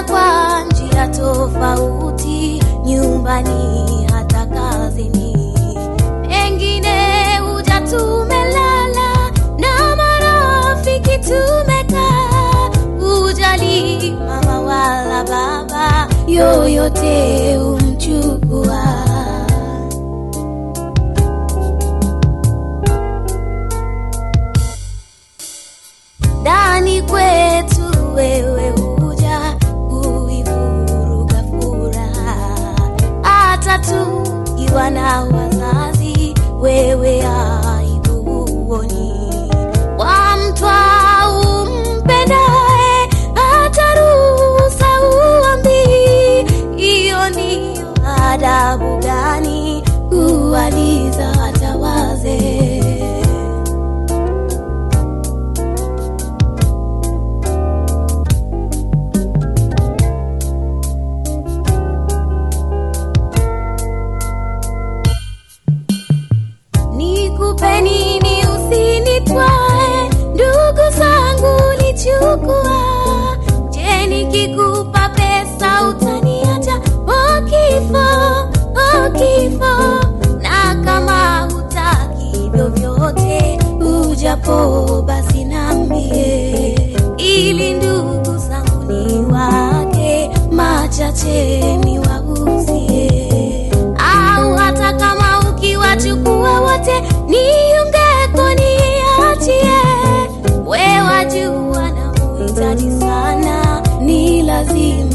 Tutaonana kwa njia tofauti, nyumbani hata kazini. Pengine huja tumelala na marafiki tumekaa, hujali mama wala baba, yoyote umchukua. ndani kwetu wewe huja kuivuruga furaha, hata tukiwa na wazazi, wewe aibu huoni. Kwa mtwa umpendaye, hata ruhusa uambii. Hiyo ni adabu gani kuwaliza hata wazee? Nikupe nini usinitwae, ndugu zangu lichukua. Je, nikikupa pesa utaniacha? O kifo, o kifo! Na kama hutaki vyovyote, ujapo basi nambie, ili ndugu zangu ni wake machache niwahusie au hata kama ukiwachukua wote niungeko niachie. We wajua na muhitaji sana, ni lazima